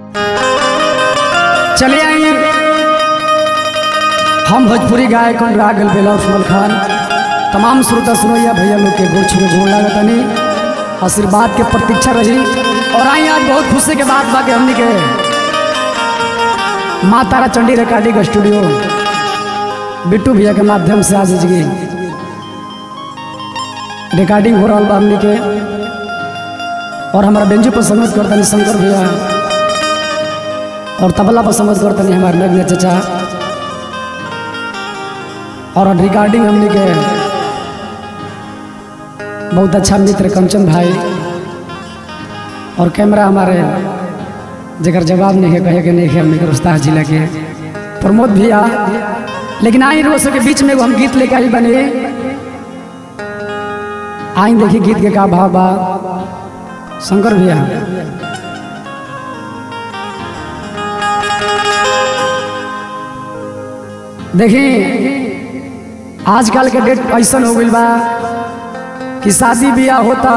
चलिए आई हम भोजपुरी गायक अनुराग बेला उस्मान खान तमाम श्रोता सुनैया भैया लोग के गोड़ छुए गोड़ लागत तनी आशीर्वाद के प्रतीक्षा रही और आई आज बहुत खुशी के बात बा कि हमनी के माँ तारा चंडी रिकॉर्डिंग स्टूडियो बिट्टू भैया के माध्यम से आज जी रिकॉर्डिंग हो रहा बा हमनी के और हमारा बेंजू पर संगत करतनी शंकर भैया और तबला पर संगत करतनी हमारे नग्न चचा और रिकॉर्डिंग हमने के बहुत अच्छा मित्र कंचन भाई और कैमरा हमारे जगह जवाब नहीं है कहे के नहीं है हमने के रोस्तास जिला के प्रमोद भैया लेकिन आई रोज के बीच में एगो हम गीत लेके आई बने आई देखी गीत के का भाव बा शंकर भैया देखी आजकल के डेट ऐसा हो गई बा कि शादी ब्याह होता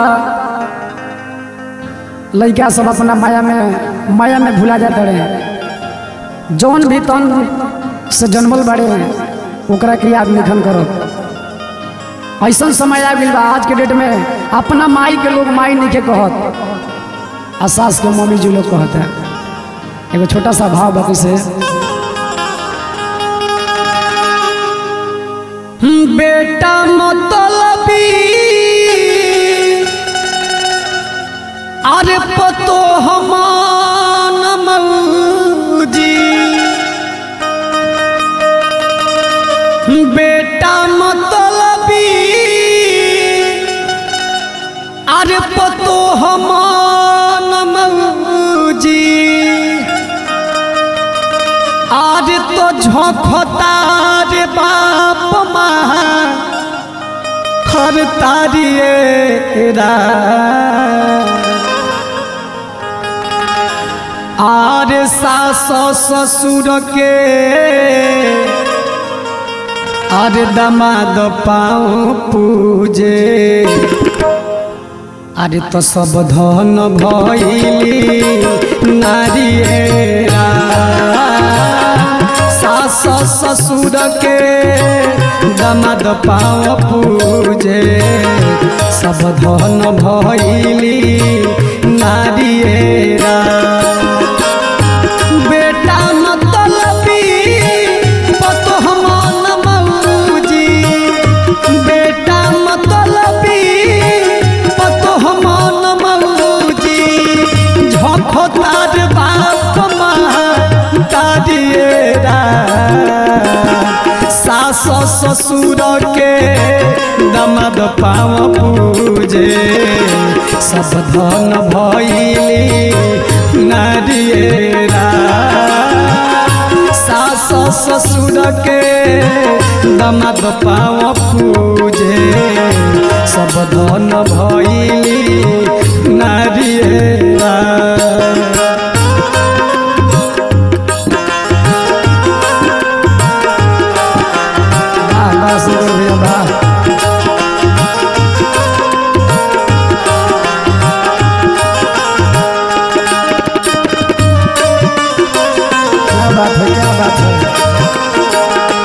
लड़का सब अपना माया में माया में भुला जाते रहे जौन भी तन से जन्मल बड़े ओकरा के याद निखन करो ऐसा समय आ गई बा आज के डेट में अपना माई के लोग माई नहीं के कहत आ सास के मम्मी जी लोग कहत है एगो छोटा सा भाव बाकी से बेटा मतलबी अरे पतो हमान मौजी बेटा मतलबी अरे पतो हमान मौजी आज तो झोंकता रे बाप माँ हर तारिए आर सास ससुर के आर दमाद पाँव पूजे अरे तो सब धन भैली नारियरा सास ससुर के दमाद पाँव पूजे सब धन भैली नारियरा बेटा मतलबी पतोह मन मौजी बेटा मतलबी पतोह मन मौजी झोंको तार बाप माँ तारिएरा सास ससुर के दमद पाँव पूजे सब धन भैली नारिएरा सास ससुर के दमद पाँव पूजे सब धन भैली नारिएरा वाह, वाह, सुंदर भैया, वाह। क्या बात है क्या बात है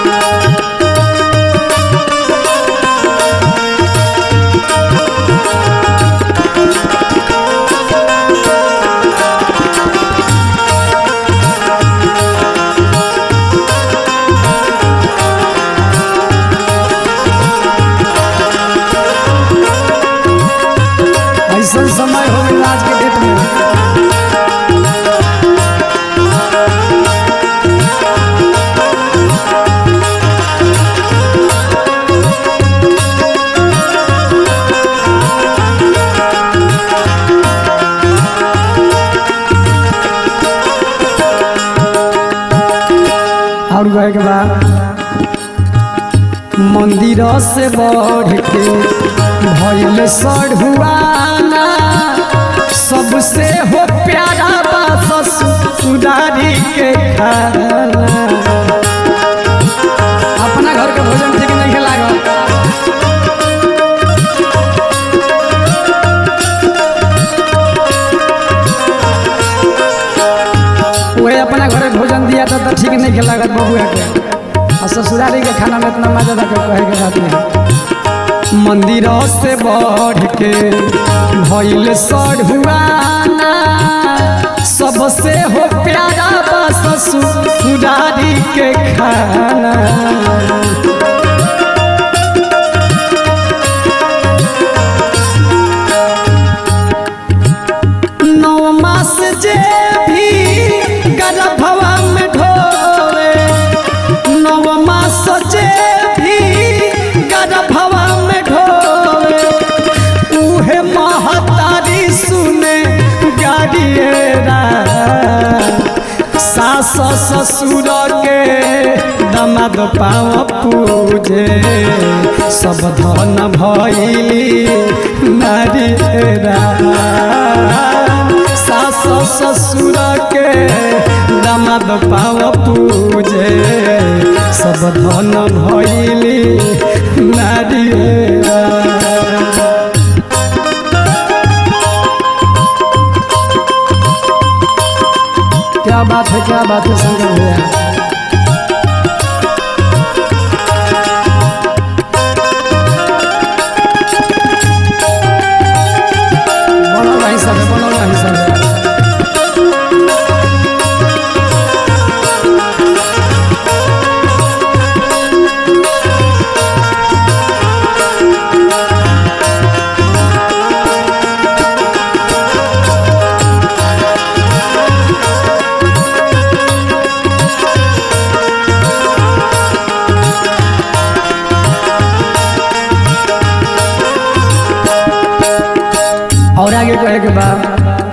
ऐसा समय हो गया आज के डेट में और कहे के बाद मंदिर से बढ़ के भैल सढ़ुआना सबसे हो प्यारा बा ससुरारी के खाना अपना घर के भोजन ठीक नहीं लागल ठीक नहीं के लागत बबुआ के और ससुरारी के खाना में इतना मजा था कि कहे के बात नहीं मंदिर से बढ़ के भइल सढ़ुआना सबसे हो प्यारा बा ससुरारी के खाना नौ मास जे भी गर्भवा में ढोवे नौ मास जे भी गर्भवा में ढोवे उहे महतारी सुने गाड़िएरा सास ससुर के दमाद पाँव पूजे सब धन भैली नारियरा सास ससुर के दमाद पाँव पूजे सब धन भैली नारियरा क्या बात है क्या बात है शंकर भैया बनल रही सब बनल रही सब और आगे कहे के बाद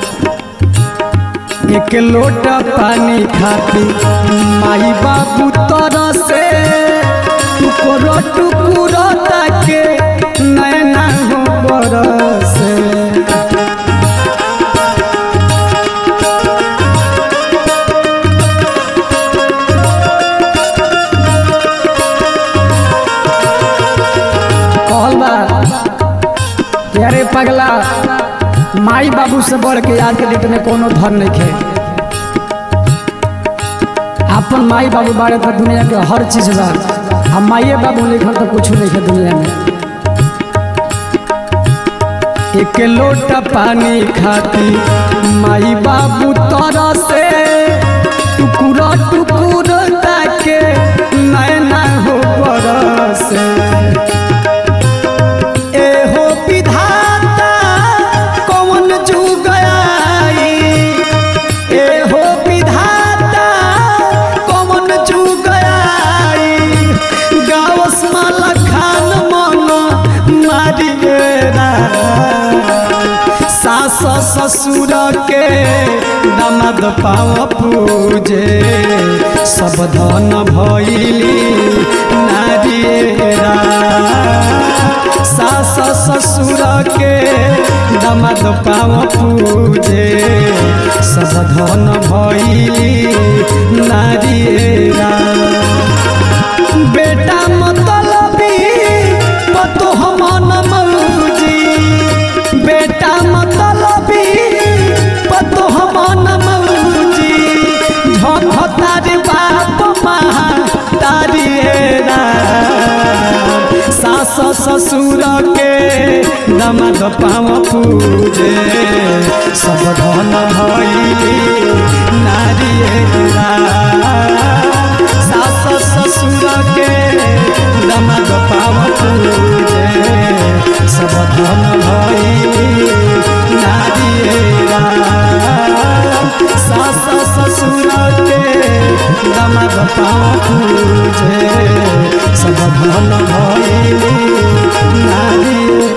एक लोटा पानी खाती माई बाबू तरह से टुकड़ो टुकड़ो ताके नैना हो बरसे कहल बा कि अरे पगला माई बाबू से बढ़ के आज के डेट में कोनो धन नहीं खे अपन माई बाबू बारे तो दुनिया के हर चीज बा हम माइए बाबू लिखल तो कुछ नहीं खे दुनिया में एक लोटा पानी खाती माई बाबू तरह से टुकुरा टुकुर ताके नैना हो बरसे एहो विधाता कौन जुग आई एहो विधाता कौन जुग आई गावस माला खान मन मारिएरा सास ससुर के दमाद पाव पूजे सब धन भैली नारिएरा सास ससुर के दमाद पाव पूजे सब धन भैली नारिएरा बेटा मतलबी पतो मन मौजी बेटा मतलबी पतो मन मौजी झोंकतारी बाप महा तारी सास ससुर के दमाद पाँव पूजे सब धन भैली नारियरा सास ससुर के दमाद पाँव पूजे सब धन भैली नारियरा सास ससुर के दमाद पाँव पूजे सब धन भैली नारियरा